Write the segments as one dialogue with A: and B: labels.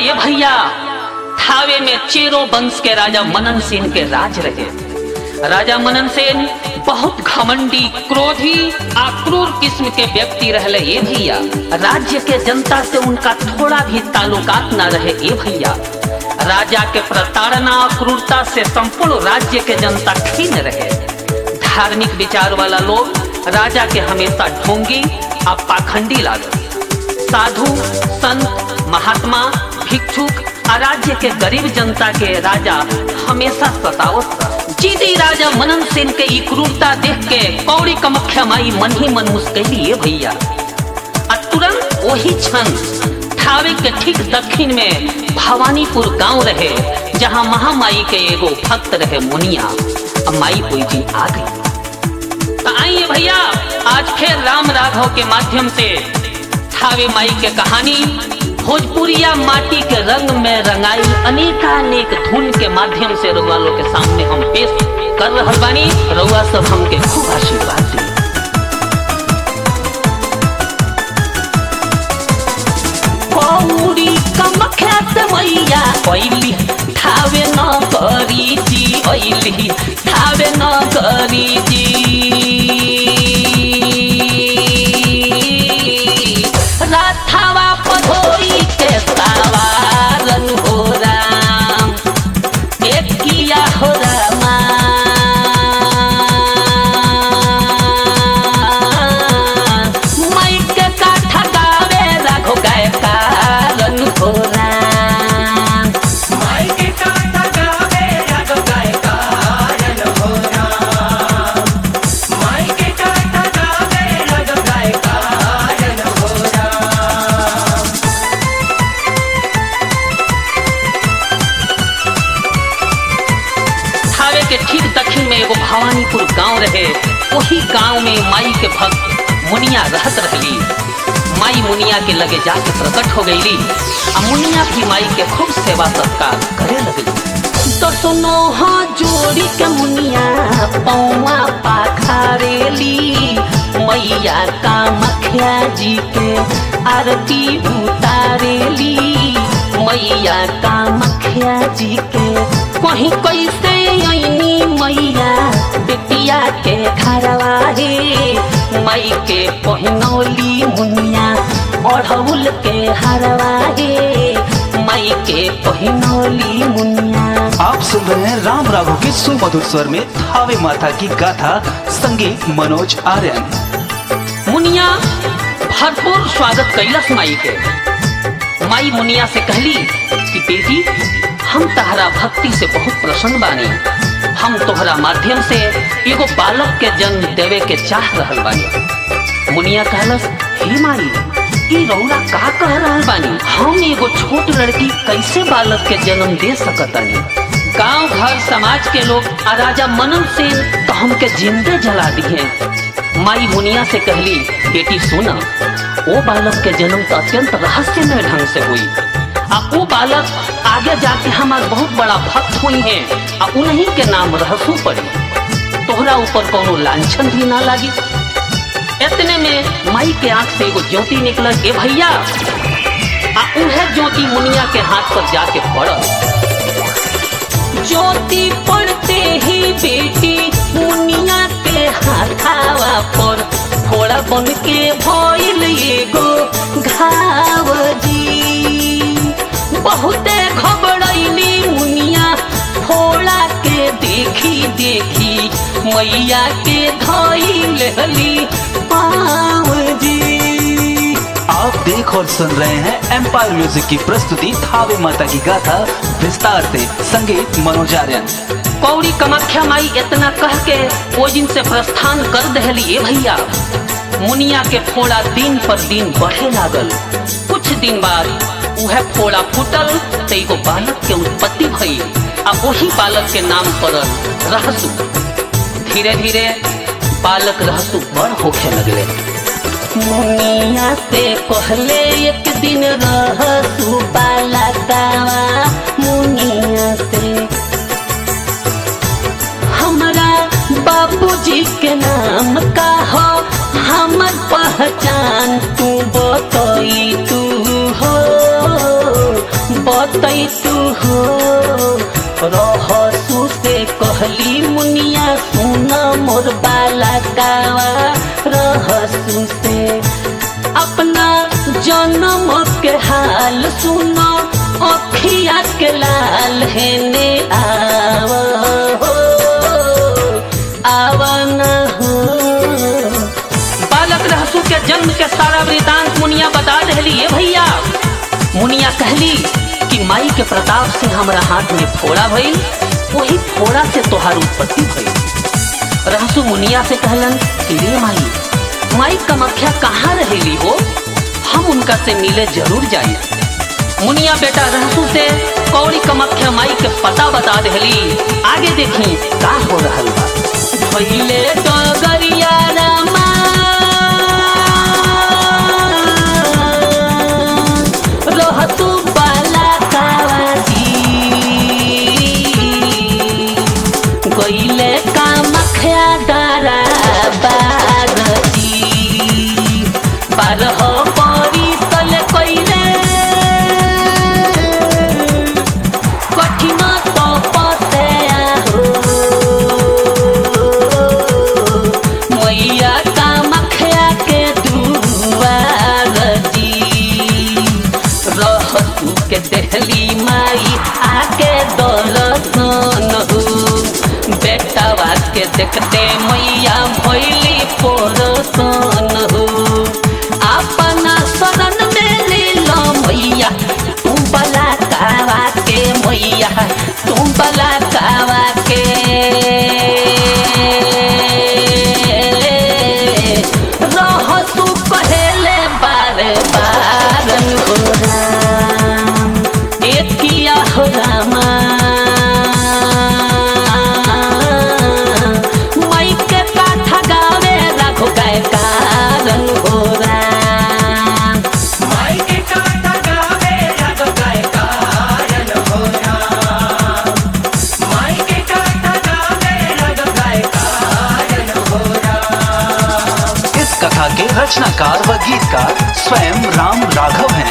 A: ये भैया थावे में चेरो वंश के राजा मनन सेन के राज रहे राजा मनन सेन बहुत घमंडी क्रोधी आक्रूर किस्म के व्यक्ति रहले ये भैया राज्य के जनता से उनका थोड़ा भी ताल्लुकात ना रहे ये भैया राजा के प्रताड़ना और क्रूरता से संपूर्ण राज्य के जनता खीन रहे धार्मिक विचार वाला लोग राजा के हमेशा ढोंगी और पाखंडी लागल साधु संत महात्मा भिक्षुक और राज्य के गरीब जनता के राजा हमेशा सतावत रह। जीती राजा मनन सेन के ई क्रूरता देख के कौड़ी कमख्या माई मन ही मन मुस्कैली ये भैया आ तुरंत वही क्षण थावे के ठीक दक्षिण में भवानीपुर गांव रहे जहां महामाई के एगो भक्त रहे मुनिया अब माई कोई जी आ गई तो आइए भैया आज फिर राम राघव के माध्यम से थावे माई के कहानी भोजपुरिया माटी के रंग में रंगाई अनेकानेक धुन के माध्यम से रउआ लोग के सामने हम पेश कर रहल बानी रउआ सब हमके खूब आशीर्वाद दी कौड़ी कमख्यात मैया कैली थावे न करी जी ऐली थावे न करी जी राथावा पधोई के सवारन हो राम एक किया हो रामा माइक के काठा गावे राघो गाय कारण हो राम
B: माइके काटा गावे राघव गायकारन हो राम माइके काटा गावे राघव गायकारन हो राम
A: थावे के ठीक दक्षिण में एगो भवानीपुर गांव रहे वही गांव में माई के भक्त मुनिया रहत रहली माई मुनिया के लगे जाके प्रकट हो गईली आ मुनिया भी माई के खूब सेवा सत्कार करे लगली तो सुनो हाँ जोड़ी के मुनिया पौवा पाखारेली मैया का मखिया जी के आरती उतारेली मैया का मखिया जी के कहीं कैसे आईनी मैया बेटिया के घरवा हे माई के पहनौली मुनिया अढ़ौल के हरवा हे माई के पहनौली मुनिया
C: आप सुन रहे हैं राम राघव के सुमधुर स्वर में थावे माता की गाथा संगीत मनोज आर्यन
A: मुनिया भरपूर स्वागत कैलस माई के माई मुनिया से कहली कि बेटी हम तहरा भक्ति से बहुत प्रसन्न बानी हम तोहरा माध्यम से एगो बालक के जन्म देवे के चाह रहल बानी मुनिया कहलस हे माई ई रौरा का कह रहल बानी हम एगो छोट लड़की कैसे बालक के जन्म दे सकतानी गांव घर समाज के लोग आ राजा मनन सेन तो हमके जिंदे जला दिए माई मुनिया से कहली बेटी सुना वो बालक के जन्म तो अत्यंत रहस्यमय ढंग से हुई आ वो बालक आगे जाके हमार बहुत बड़ा भक्त हुई है आ उन्हीं के नाम रहसू पड़ी तोहरा ऊपर कोनो लांछन भी ना लागी इतने में माई के आंख से एगो ज्योति निकल ए भैया आ उन्हें ज्योति मुनिया के हाथ पर जाके पड़ल ज्योति पड़ते ही बेटी मुनिया के हाथावा पर फोड़ा बन के भइल एगो घाव जी बहुते घबरैली मुनिया फोड़ा के देखी देखी मैया के धइल हली पाव जी
C: आप देख और सुन रहे हैं एम्पायर म्यूजिक की प्रस्तुति थावे माता की गाथा विस्तार से संगीत मनोज आर्यन
A: कौड़ी कमाख्या माई इतना कह के वो दिन से प्रस्थान कर दहली ए भैया मुनिया के फोड़ा दिन पर दिन बढ़े लागल कुछ दिन बाद वह फोड़ा फूटल तो एगो बालक के उत्पत्ति भई आ वही बालक के नाम पड़ल रहसु धीरे धीरे बालक रहसु बड़ होखे लगले मुनिया से कहले एक दिन रहसु बालकावा मुनिया से हमरा बाबूजी के नाम का हो हमर पहचान तू बतई तू हो बतई तू हो रहसू से कहली मुनिया सुन मोर बाला कावा रहसू से अपना जन्म के हाल सुनो अखिया के लाल हेने आव हो आव न हो बालक रहसू के जन्म के सारा वृतांत मुनिया बता रहली ये भैया मुनिया कहली कि माई के प्रताप से हमरा हाथ में फोड़ा भइल वही फोड़ा से तोहार उत्पत्ति भइल रहसू मुनिया से कहलन कि रे माई माई कमख्या कहाँ रहेली हो हम उनका से मिले जरूर जाई मुनिया बेटा रहसू से कौड़ी कमख्या माई के पता बता देहली आगे देखी का हो रहल बा भइले डगरिया रामा रहतु बाला कावाजी गइले कामख्या डारा बागजी बारह परी तले कइले कठिन तपस्या हो मैया कामख्या के दुआर जी रहतु के देहली माई आके दर्शन हो बेटावा के देखते मैया भैली पोरसन हो अपना शरण में ले लो मैया तू बला कावा के मैया तू बला कावा के रहसु कहेले बार बार हो राम एकिया हो रामा माई के काथा गावे राघो गाय कारण हो राम
B: माई के कांटा गावे राग गाय कायन हो राम माई के कांटा गावे राग गाय कायन हो राम
C: इस कथा के रचनाकार व गीतकार स्वयं राम राघव हैं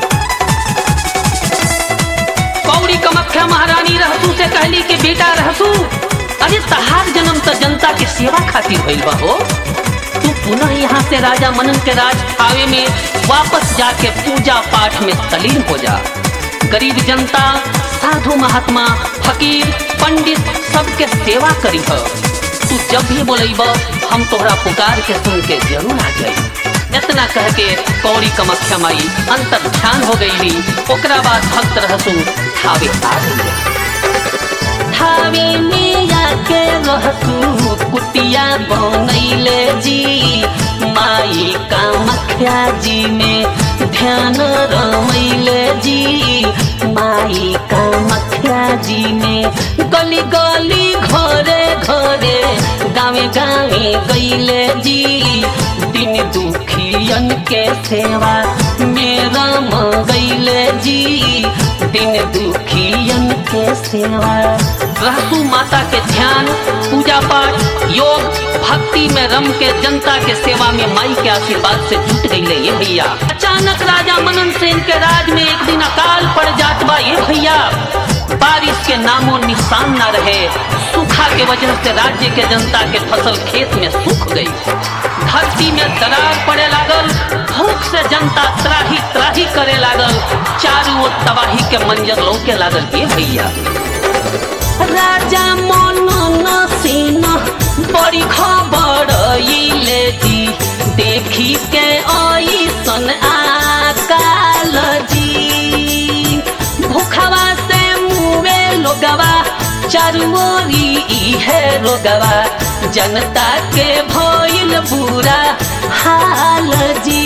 A: कौड़ी कमख्या महारानी रहसू से कहली कि बेटा रहसू अरे तहार जन्म तो जनता के सेवा खातिर भइल बा हो तू पुनः यहाँ से राजा मनन के राज आवे में वापस जाके पूजा पाठ में तलीन हो जा गरीब जनता साधु महात्मा फकीर पंडित सबके सेवा करी हो तू जब भी बोलेब हम तोहरा पुकार के सुन के जरूर आ जाई इतना कह के कौड़ी कमख्या माई अंतर ध्यान हो गई ओकरा बाद भक्त रहसू थावे आ गई थावे में आके रहसू कुटिया बनैले जी माई कामख्या जी में ध्यान रमैले जी माई कामख्या जी में गली गली घरे घरे गावे गावे गईले जी दिन दुखियन के सेवा मेरा गईले जी दिन दुखियन के सेवा रहसू माता के ध्यान पूजा पाठ योग भक्ति में रम के जनता के सेवा में माई के आशीर्वाद से जुट गई ये भैया अचानक राजा मनन सेन के राज में एक दिन अकाल पड़ जात बा ये भैया बारिश के नामो निशान न रहे सूखा के वजह से राज्य के जनता के फसल खेत में सूख गई धरती में दरार पड़े लागल भूख से जनता त्राही त्राही करे लागल चारों ओर तबाही के मंजर लौके लागल ये भैया राजा मनन सिंह बड़ी खबर इले जी देखी के ऐसन आकाल जी भूखवा से मुवे लोगवा चारुओरी इहे रोगवा जनता के भइल बुरा हाल जी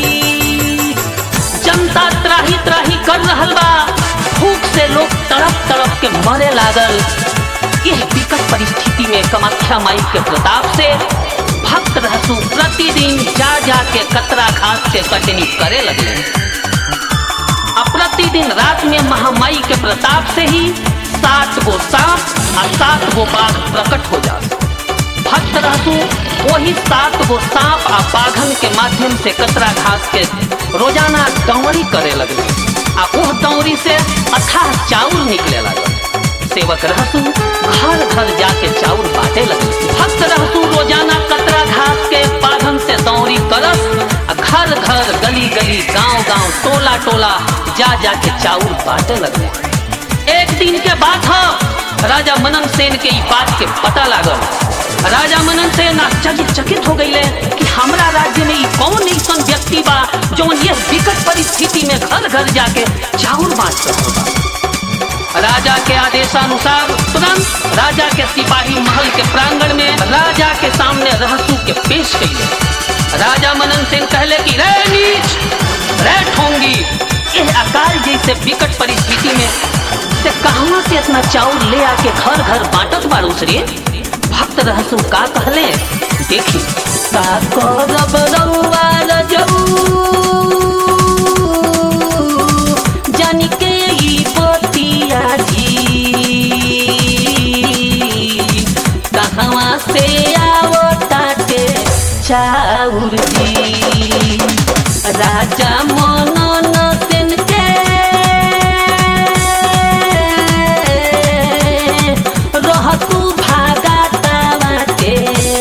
A: जनता त्राही त्राही कर रहल बा भूख से लोग तड़प तड़प के मरे लागल यह विकट परिस्थिति में कामाख्या माई के प्रताप से भक्त रहसु प्रतिदिन जा जा के कतरा घास के कटनी करे लगले अब प्रतिदिन रात में महामाई के प्रताप से ही सात गो सांप और सात गो बाघ प्रकट हो जाते भक्त रहतु वही सात गो सांप आ बाघन के माध्यम से कतरा घास के रोजाना दौड़ी करे लगले आ ओह दौरी से अथाह चाउर निकले लागल सेवक रहसू घर घर जाके चाउर बांटे लगे भक्त रहसू रोजाना कतरा घास के पाधन से दौरी करस आ घर घर गली गली गांव गांव टोला टोला जा जाके चाउर बांटे लगे एक दिन के बात ह राजा मनन सेन के ई बात के पता लागल राजा मनन सेन आश्चर्यचकित हो गईले कि हमरा राज्य में ई कौन ऐसन व्यक्ति बा जौन ये विकट परिस्थिति में घर घर जाके चाउर बांट रहल बा राजा के आदेशानुसार तुरंत राजा के सिपाही महल के प्रांगण में राजा के सामने रहसू के पेश कइले राजा मनन सिंह कहले कि रे नीच रे ठोंगी यह अकाल जैसे विकट परिस्थिति में से कहवा से इतना चाउर ले आके घर घर बांटत बारूस रे भक्त रहसू का कहले देखी का करब रउआ रजऊ जानी के ई बतिया जी कहवा से आवताटे चाउर जी राजा मनन सेन के रहतु भागा तावा के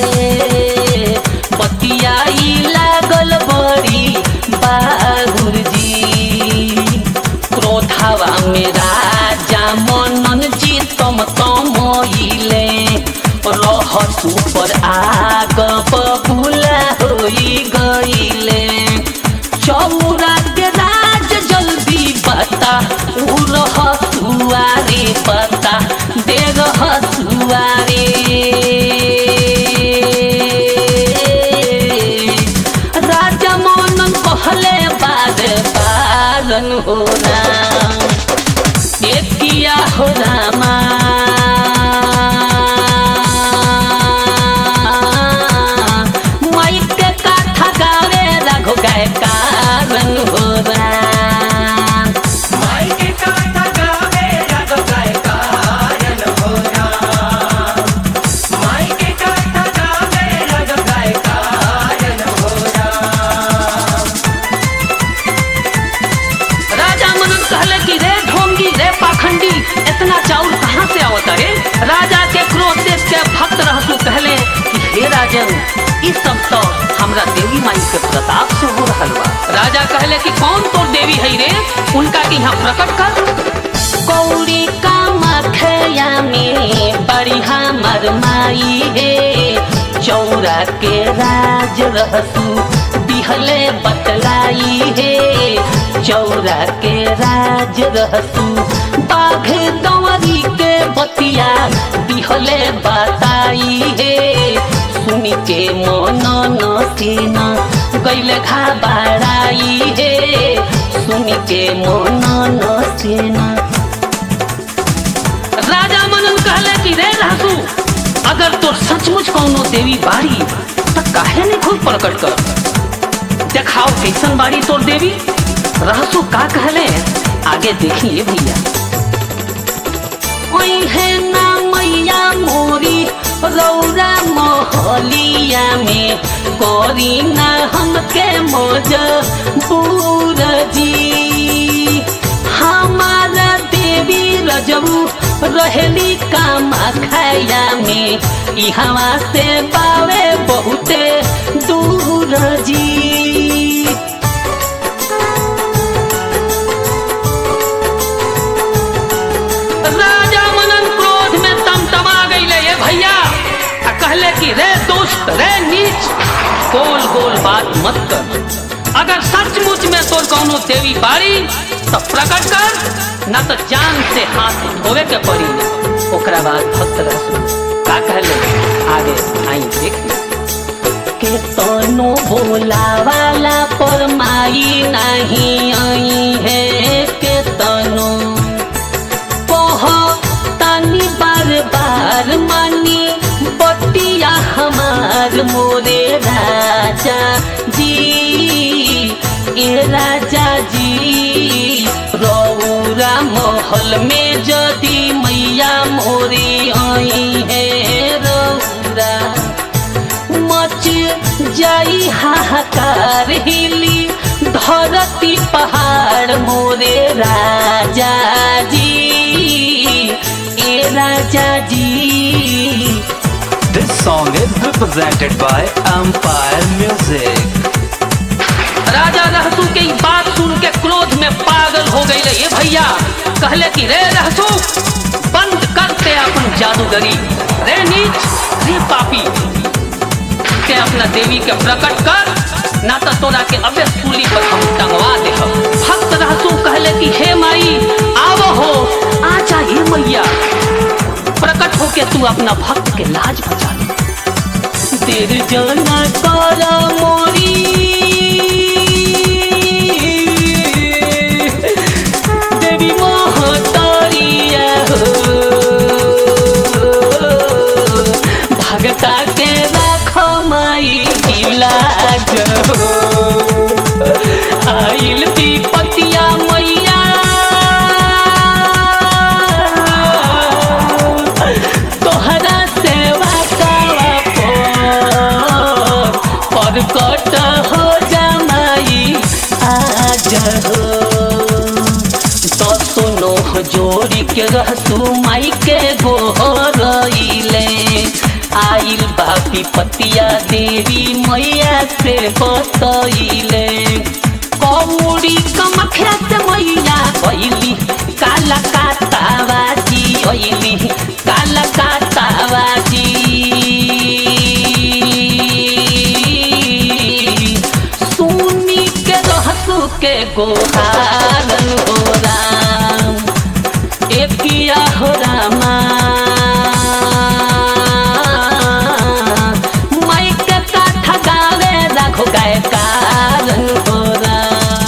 A: बतियाई लागल बड़ी बाहुर जी क्रोधावा में राजा मनन जी तम तमइले रहसु पर आग बबुला होई गईले चौरा के राज जल्दी बता उ रहसुआ रे पता दे रहसुआ रे राजा मनन कहले बाद बारन हो राम एकिया हो रामा माइक के काथा गावे रघु गाय कारण हो राम
B: माई के काथा गावे राघव गाय कायन हो राम माई के काथा गावे राघव गाय कायन हो राम
A: राजा मनन कहले कि रे ढोंगी रे पाखंडी इतना चाउर कहाँ से आवता रे राजा के क्रोध देख के भक्त रहसु कहले कि हे राजन ई सब तो हमरा देवी माई के प्रताप से हो रहल बा राजा कहले कि कौन तोर देवी है रे उनका के यहाँ प्रकट कर कौड़ी का मखया में बड़ी हमर माई हे चौरा के राज रहसू दिहले बतलाई हे चौरा के राज रहसू बाघ दंवरी के बतिया दिहले बताई हे सुनी के मन नसीन गैले घाबराई हे सुनी के मन नसीन राजा मनन कहले कि रे रासू अगर तोर सचमुच कौनो देवी बाड़ी त काहे नहीं खुद प्रकट कर देखाओ कैसन बाड़ी तोर देवी रहसू का कहले आगे देखिए भैया ओई है ना मैया मोरी रौरा मोहलिया में कोरी ना हमके मोज बूर जी हमारा देवी रजबू रहेली काम खाया में इहवा से पावे बहुते दूर जी राजा मनन क्रोध में तमतमा गईले ये भैया आ कहले कि रे दुष्ट रे नीच गोल गोल बात मत कर अगर सचमुच में तोर कौनो देवी बाड़ी तो प्रकट कर न तो जान से हाथ धोवे के पड़ी ओकरा बाद भक्त रहसु का कहले आगे आई देख के तनो बोला वाला पर माई नहीं आई है के तनो कह तानी बार बार मानी बतिया हमार मोरे राजा जी ए राजा जी रौरा महल में जदि मैया मोरी आई है रौरा मच जाई हाहाकार हिली धरती पहाड़ मोरे राजा जी ए राजा जी
C: This song is represented by Empire Music.
A: राजा रहसू के ई बात सुन के क्रोध में पागल हो गई ये भैया कहले कि रे रहसू बंद करते अपन जादूगरी रे नीच रे पापी के अपना देवी के प्रकट कर ना तो तोरा के अबे सूली पर हम टंगवा दे भक्त रहसू कहले कि हे माई आवो हो आ जाइए मैया प्रकट होके तू अपना भक्त के लाज बचा ले तेर जाना कर मोरी देवी मोहतरिया हो भगता के राखो माई इलाज हो आइल विपतिया मैया तोहरा सेवा कावा पर परकट हो जमाई आज हो तो सुनो जोड़ी के रहसू माई के गोहरइले आइल बापी पतिया देवी मैया से बतइले कौड़ी कमखिया से मैया कैली काला कातावाजी कैली काला कातावाजी सुनी के रहसू के गोहार हो राम एकिया हो रामा माइक का ठगावे राघो गाय कारण हो राम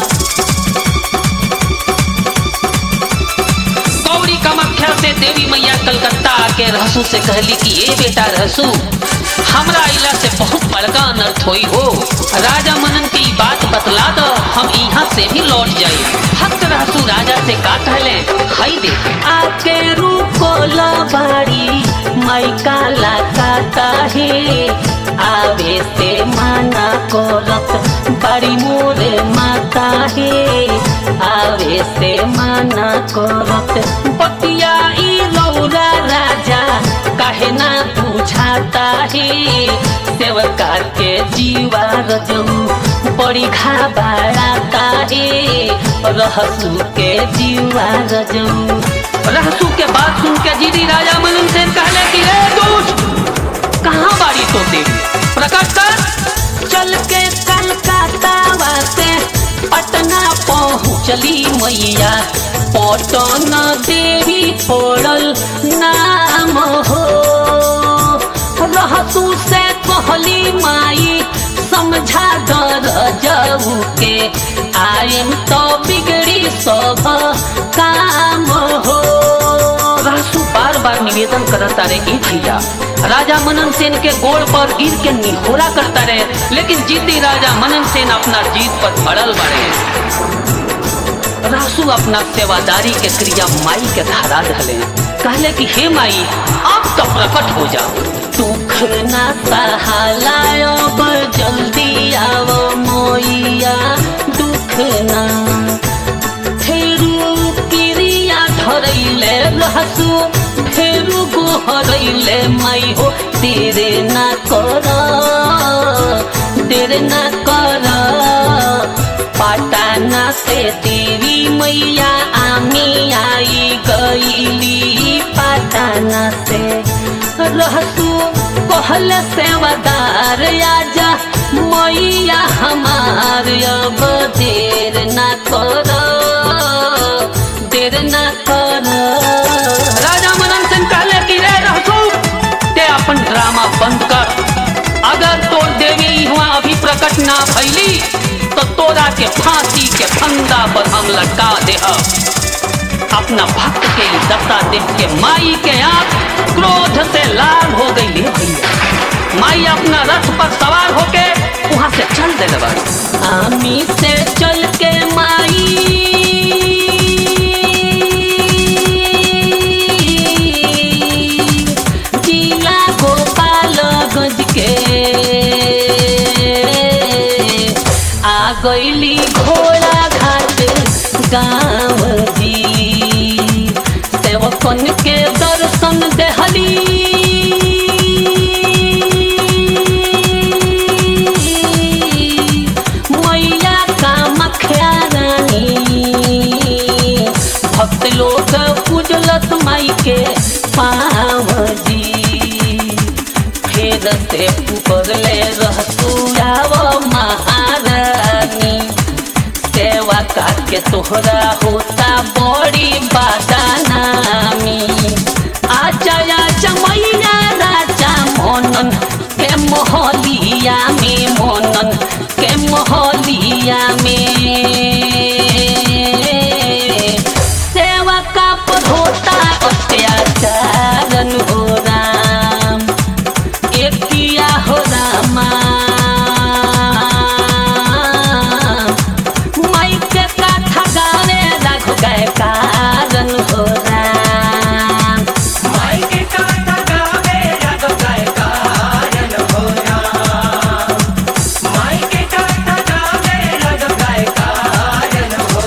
A: गौरी कामाख्या से देवी मैया कलकत्ता आके रहसू से कहली कि ए बेटा रहसू हमरा इला से बहुत बड़का अनर्थ होई हो राजा मनन की बात बतला दो हम यहाँ से भी लौट जाए भक्त रहसू राजा से का कहले हई दे आके रुको बाड़ी माई काला काता है आवे से माना करत बड़ी मोरे माता है आवे से माना करत बतिया ई लौरा राजा काहे ना बुझाता है सेवका के जीवा रजऊ बड़ी घाबराता है रहसू के जीवा रजऊ रहसू के बात सुन के जीरी राजा मनन सेन कहले कि रे दूत कहाँ बाड़ी तो देवी प्रकट कर चल के कलकत्ता से पटना पहुँचली मैया पटन देवी पड़ल नाम हो रहतू से कहली माई समझा दर जाऊ के आयम तो बिगड़ी सब काम हो रासू बार बार निवेदन करता रहे ए भैया राजा मनन सेन के गोड़ पर गिर के निहोरा करता रहे लेकिन जिद्दी राजा मनन सेन अपना जीत पर अड़ल बढ़े रासू अपना सेवादारी के क्रिया माई के धारा धले कहले कि हे माई आप तो प्रकट हो जाओ दुख ना सहालायो पर जल्दी आओ मोइया दुख ना फेरू क्रिया धरैले रहसू फेरू गोहरैले माई हो तेरे ना कर तेरे ना कर पटाना से देवी मैया आमी आई गईली पटाना से रहतू कहल सेवादार आजा मैया हमार अब देर ना कर देर ना कर राजा मनन सिंह कहले कि रे रहतू ते अपन ड्रामा बंद कर अगर तोर देवी हुआ अभी प्रकट ना भैली तो तोरा के फांसी के फंदा पर हम लटका दे अपना भक्त के ई दशा देख के माई के आंख क्रोध से लाल हो गई है भैया माई अपना रथ पर सवार होके वहां से चल दे आमी से चल के माई जिला गोपालगंज के आ गईली घोड़ा घाट गाँव जी सेवकन के दर्शन देहली मैया कामख्या रानी भक्त लोग पूजलत माई के पाव जी फेर से पुकरले रहतू आव महारानी सेवा के तोहरा होता बड़ी बादानामी आजा आजा मैया राजा मोनन के मोहलिया में मोनन के मोहलिया में सेवा का पर होता अत्याचारन हो राम एकिया हो रामा माई के काथा गावे राघ गए कारण हो राम
B: माई के काथा गावे राघव गाय कायन हो राम माई के काथा गावे राघव गाय कायन हो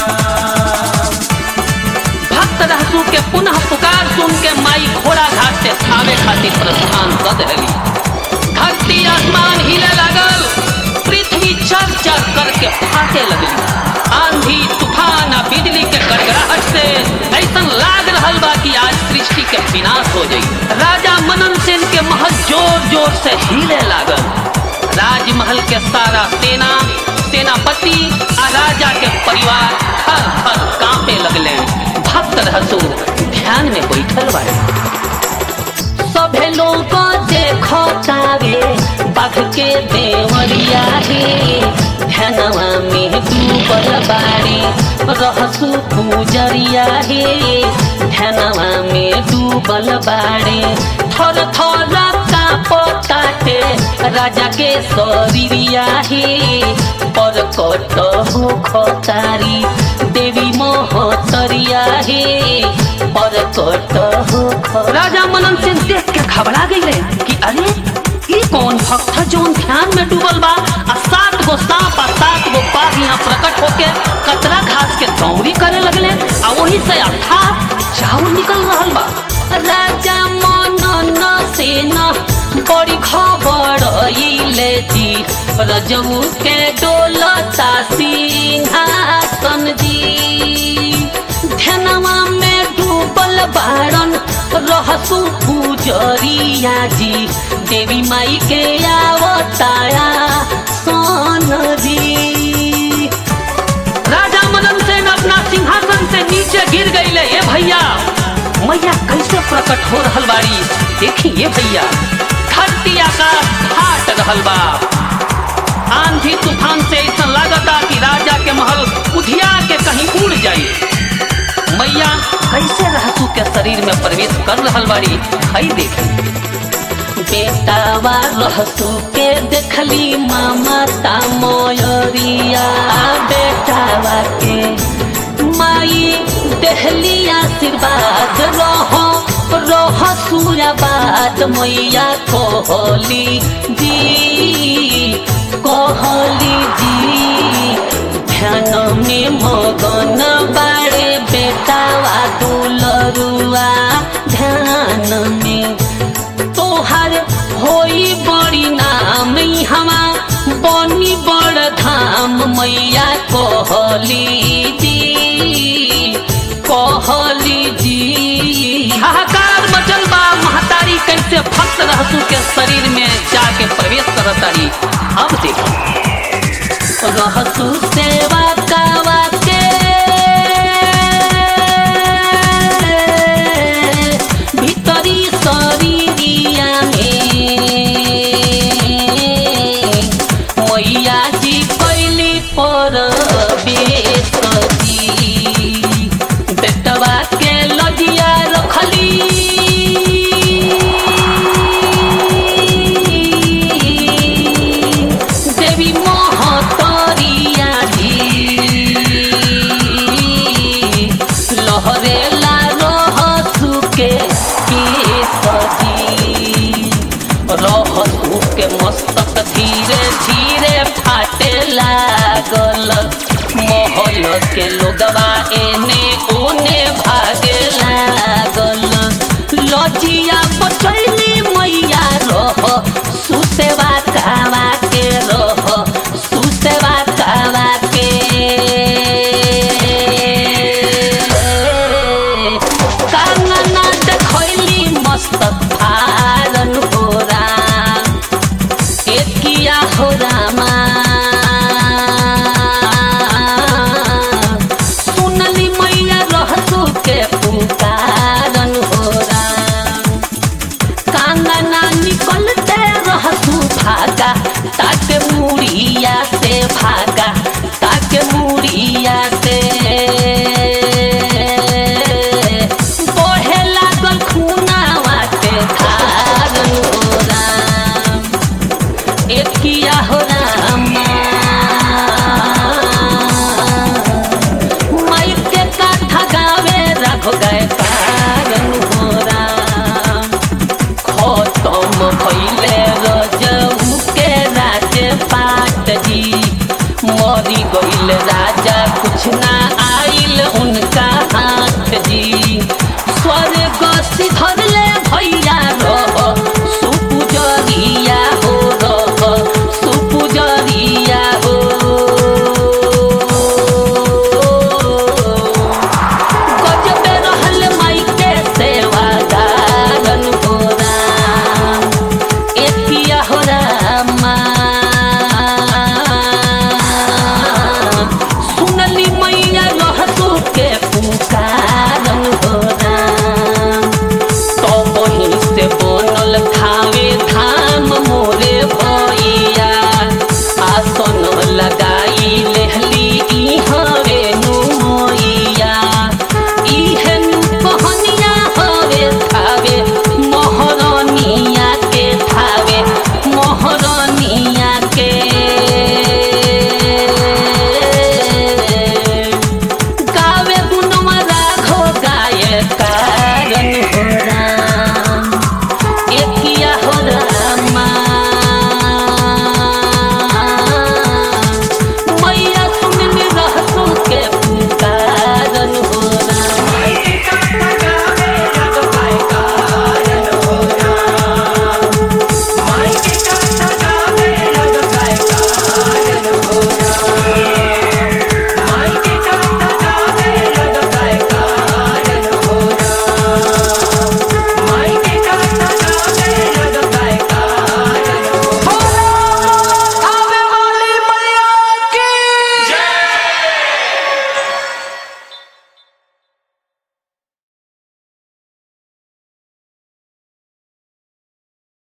B: राम
A: भक्त रहसू के पुनः पुकार सुन के माई घोड़ा घाट से थावे खातिर प्रस्थान कर देली धरती आसमान हिले लागल पृथ्वी चर चर करके फाटे लगली आंधी तूफान आ बिजली के गड़गड़ाहट से ऐसा लाग रहल बा कि आज सृष्टि के विनाश हो जाई राजा मनन सेन के महल जोर जोर से हिले लागल राजमहल के सारा सेना सेनापति आ राजा के परिवार थर थर कांपे लगले भक्त रहसु ध्यान में बैठल बाड़े सभे लोग देखो तारे बाघ के देवरिया हे ध्यानवा में डूबल बाड़ी रहसु पूजरिया हे ध्यानवा में डूबल बाड़ी थर थर काटे राजा के शरीरिया हे पर कट हो खतारी देवी मोहतरिया हे पर कट हो ख- राजा मनन सिंह देख के घबरा गई कि अरे ई कौन भक्त है जौन ध्यान में डूबल बा आ सात गो सांप आ सात गो बाघ यहाँ प्रकट होके कतरा घास के दौरी करे लगले आ वही से अथा चावल निकल रहल बा राजा मनन सेन बड़ी खबर इले जी रजऊ के डोलता सिंहासन जी ध्यानवा में डूबल बारन रहसु पूजरिया जी देवी माई के आवताया सोन जी राजा मदन सेन अपना सिंहासन से नीचे गिर गईले ए भैया मैया कैसे प्रकट हो रहल बाड़ी देखी ये भैया धरती आकाश फाट रहल बा आंधी तूफान से ऐसा लागता कि राजा के महल उधिया के कहीं उड़ जाई मैया कैसे रहसू के शरीर में प्रवेश कर रहल बाड़ी हई देखी बेटावा रहसू के देखली माता मोयरिया बेटावा के माई देहली आशीर्वाद रहो रह सूर्याबाद मैया कोहली जी कोहली जी ध्यान में मगन बाड़े बेटावा दुलरुआ ध्यान में तोहर होई बड़ी नाम हमा बनी बड़ धाम मैया कोहली जी कोहली जी हाहाकार मचल बा महतारी कैसे भक्त रहसू के शरीर में जाके प्रवेश करतारी अब देखो रहसु सेवा कावा के भीतरी शरीरिया में मैया जी कैली पर बेसती बेटवा के लजिया रखली देवी मोहतरिया जी लहरेला रहसु के केसरी रहसु के मस्तक धीरे धीरे फाटे लागल महल के लोगवा एने ओने भागे लागल लजिया बचैली मैया रह सुसेवा कावा के रह सुसेवा कावा के कांगना देखैली मस्तक फारन हो राम एकिया हो रामा सुनली मैया रहतु के पुकारन हो राम कांगना निकलते रहतु भागा ताके मुड़िया से भागा ताके मुड़िया से बहे लागल खूनावा के धारन हो राम एकिया हो रामा माई के काथा गावे राघो गए कारण हो राम खतम भइले रजऊ के राजे पाट जी मरी गइल राजा कुछ ना आइल उनका हाथ जी स्वर्ग सिधरले भैया रह सुपुजरिया हो रह सुपुजरिया हो गजबे रहल माई के सेवादारन हो राम एतिया हो रामा सुनली मैया रहतु के पुकारन हो राम तो वहीं से बनल थावे धाम